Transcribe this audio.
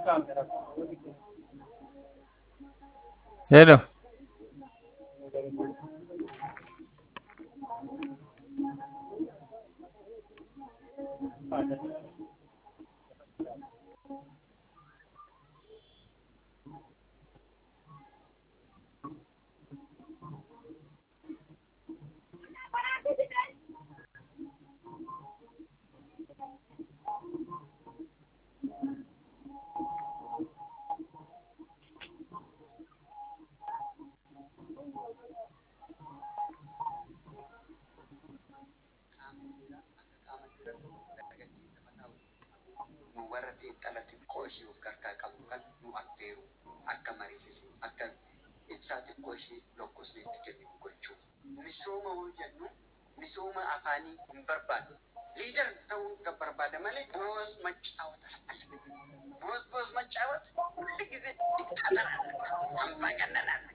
Hello. nu warra xiinxala xiqqoo ishee of gargaa qabnu kan nu affeeru akka mariisisu akka ibsaa xiqqoo ishee lokkosne itti kennu gochuu. Misooma yoo jennu misooma afaanii hin barbaadu. Liidar ta'uu kan barbaada malee boos macaawat alfallee. Boos boos macaawat ሁል ጊዜ ዲክታተር አለ፣ አምባገነን አለ።